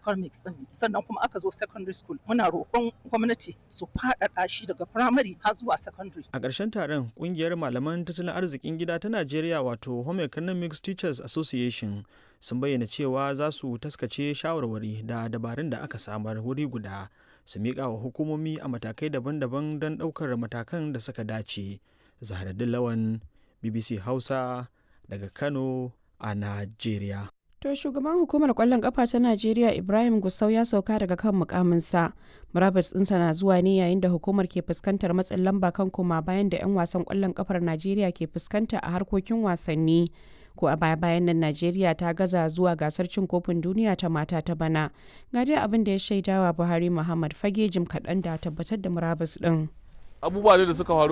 economics din sannan kuma aka zo secondary school muna roƙon gwamnati su faɗaɗa shi daga primary har zuwa secondary a ƙarshen taron ƙungiyar malaman tattalin arzikin gida ta najeriya wato home economics teachers association sun bayyana cewa za su taskace shawarwari da dabarun da aka samar wuri guda su miƙa wa hukumomi a matakai daban-daban don ɗaukar matakan da suka dace zaharaddin lawan bbc hausa daga kano a najeriya To shugaban hukumar kwallon kafa ta Najeriya Ibrahim Gusau ya sauka daga kan mukaminsa. Murabus ɗinsa na zuwa ne yayin da hukumar ke fuskantar matsin lamba kan koma bayan da 'yan wasan kwallon kafar Najeriya ke fuskanta a harkokin wasanni. Ko a baya bayan nan Najeriya ta gaza zuwa gasar cin kofin duniya ta mata ta bana. Ga dai abin da ya shaidawa Buhari Muhammad Fage jim kaɗan da tabbatar da murabus ɗin. abubuwa da suka faru